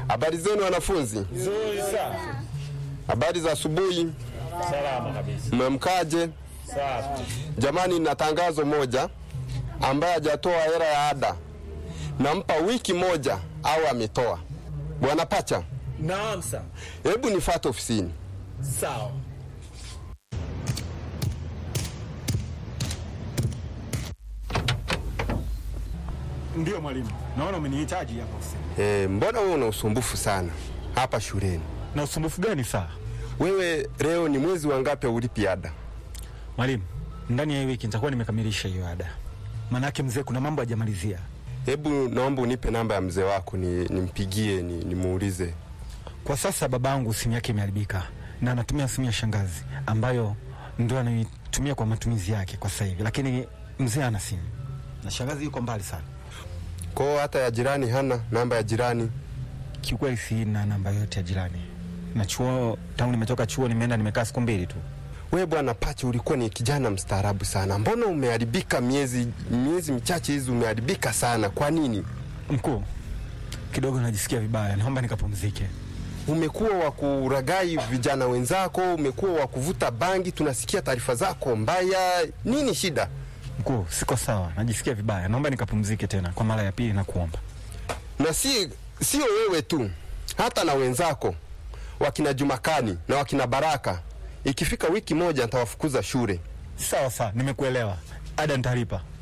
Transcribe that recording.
Habari zenu wanafunzi? Nzuri sana. Habari za asubuhi, Salama kabisa. mmemkaje? Safi. Jamani, na tangazo moja, ambaye hajatoa hela ya ada nampa wiki moja au ametoa. Bwana Pacha, Naam sana. hebu nifuate ofisini. Sawa. Ndio mwalimu, naona umenihitaji hapa ofisini. E, mbona wewe una usumbufu sana hapa shuleni? Na usumbufu gani saa? Wewe leo ni mwezi wa ngapi ulipi ada? Mwalimu, ndani ya hii wiki nitakuwa nimekamilisha hiyo ada, maanake mzee kuna mambo hajamalizia. Hebu naomba unipe namba ya mzee wako ni, nimpigie ni, nimuulize. Kwa sasa babangu simu yake imeharibika na anatumia simu ya shangazi ambayo ndio anaitumia kwa matumizi yake kwa sasa hivi, lakini mzee ana simu na shangazi yuko mbali sana. Kwao hata ya jirani hana namba ya jirani. Kiukweli sina namba yote ya jirani, na chuo, tangu nimetoka chuo nimeenda nimekaa siku mbili tu. We bwana Pacha, ulikuwa ni kijana mstaarabu sana, mbona umeharibika? Miezi miezi michache hizi umeharibika sana. Kwa nini? Mkuu, kidogo najisikia vibaya, naomba nikapumzike. Umekuwa wa kuragai vijana wenzako, umekuwa wa kuvuta bangi, tunasikia taarifa zako mbaya. Nini shida? Mkuu, siko sawa, najisikia vibaya, naomba nikapumzike tena kwa mara ya pili na kuomba. Na si sio wewe tu, hata na wenzako wakina Jumakani na wakina Baraka, ikifika wiki moja nitawafukuza shule. Sawa sawa, nimekuelewa. Ada nitalipa.